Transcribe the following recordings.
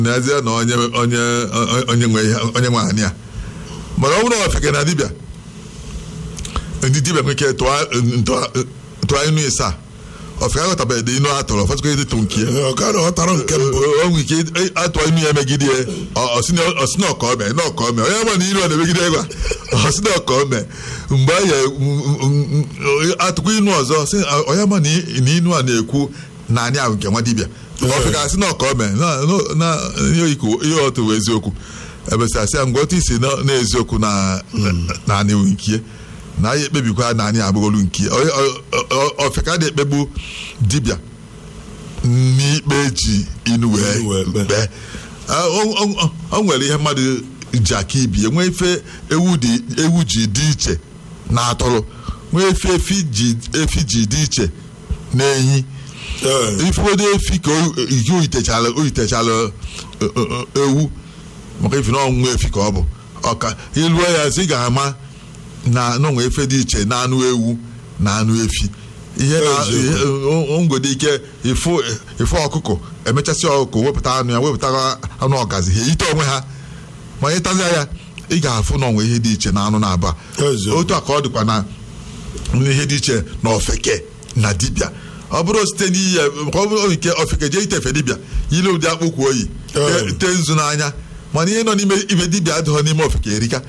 n'ezie na onye onye onye nwe ihe onye nwe anị a mana ọ bụrụ na ofeke na dibịa ndị dibịa nwere ike tụọ inu ịsa ofeke aghọtabeghị inu atụrụ ọfọdụkwa ịdịtụ nke ya ọ ka na ọ tara nke mbụ o nwere ike atụọ inu ya megide ya ọsị na ọka ome na ọka ome onye ma na ilu ọ na-emegide gwa ọsị na ọka ome mgbe a ya atụkwa inu ọzọ sị onye ma na inu a na-ekwu na anyị ahụ nke nwa dibịa ọfịka asị na ọka ome na ihe otu bụ eziokwu ebesasị ya ngwa otu isi na eziokwu na anyị nke na anyị ekpebikwa na anyị abụgholu nke ọfịka na-ekpegbu dibịa n'ikpe ji inu wee kpee o nwere ihe mmadụ ji aka ibi nwee ife ewu ji dị iche na atụrụ nwee efe efi ji dị iche na enyi ifeodo efi ka ike oyitechala oyitechala ewu maka ife na ọnwụ efi ka ọ bụ ọka iluo ya zi ga-ama na n'onwe efe dị iche na anụ ewu na anụ efi ihe na ngwede ike ife ọkụkọ emechasị ọkụkọ wepụta anụ ya wepụta anụ ọgazi ha eyite onwe ha ma ịtazia ya ị ga-afụ na onwe ihe dị iche na anụ na-aba otu a ka ọ dịkwa na ihe dị iche na ofeke na dibịa ọ bụrụ site n'ihe ọ bụrụ nke ofeke jee itefe dibịa yile ụdị akpụkwu oyi tee nzu n'anya mana ihe nọ n'ime ibe dibịa adịghị n'ime ofeke erika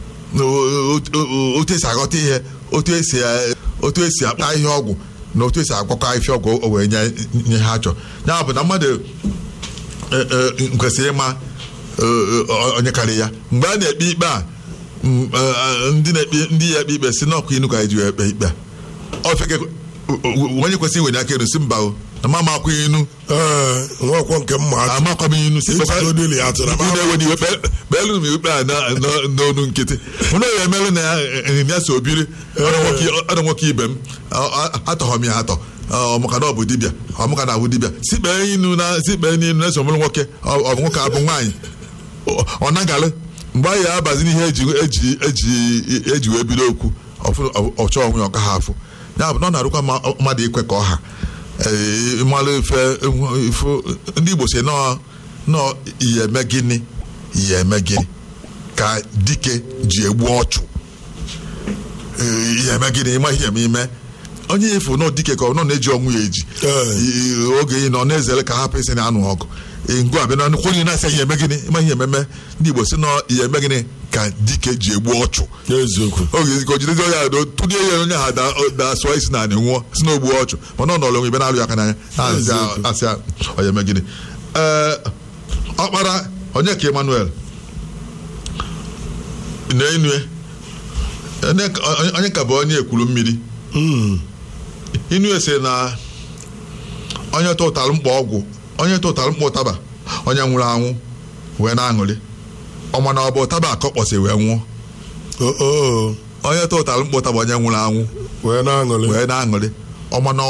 otu esi aghọta ihe otu esi akpa ihe ọgwụ na otu esi agwakọ ahịfịa ọgwụ o wee nye ha chọọ ya bụ na mmadụ kwesịrị ịma onye karị ya mgbe a na-ekpe ikpe a ndị ya ekpe ikpe si n'ọkụ inu ka eji ekpe ikpe a ofeke onye kwesịrị iwenye aka elu si mba o na mama akwa inu nwakwọ nke mma amakwa m inu si na-ewe iwe kpeelu m ikpe a n'onu nkịtị mụna ya emelụ na ya so obiri ọrụ nwoke ibe m atọghọ m ya atọ ọmụka na ọ bụ dibịa ọmụka na abụ dibịa si kpee inu na si kpee n'inu na esomụrụ nwoke ọ bụ nwoke abụ nwaanyị ọ nagalụ mgbe anyị abazi n'ihe eji wee bido okwu ọchọ onwe ya ọka ha afụ ya bụ na ọ na-arụkwa mmadụ ikwe ka ọha ịmalụ ife ndị Igbo si nọọ ihe eme gịnị ihe eme gịnị ka dike ji egbu ọchụ ihe eme gịnị ịma ihe eme ime onye efu nọ dike ka ọ nọ na-eji ọnwụ ya eji oge ị nọ na-ezere ka hapụ isi na anụ ọgụ ngụ abịa na nnukwu onye na-asị ihe eme gịnị ịma ihe ememe ndị Igbo si nọ ihe eme gịnị ka dike ji egbu ọchụ oge ka o jidezi onye ahụ tụdie ya onye ahụ da-asụọ isi na anị nwụọ si na ogbu ọchụ mana ọ nọrọ onwe ibe na-alụ ya aka n'anya asị onye eme gịnị ee ọkpara onye ka Emmanuel na enue onye ka bụ onye ekwuru mmiri inu ese na onye tụtalụ mkpa ọgwụ onye tụtalụ mkpa ụtaba onye nwụrụ anwụ wee na-aṅụrị ọma na ọ bụ ụtaba akọ kpọsị wee nwụọ onye tụtalụ mkpa ụtaba onye nwụrụ anwụ wee na-aṅụrị wee na-aṅụrị ọma na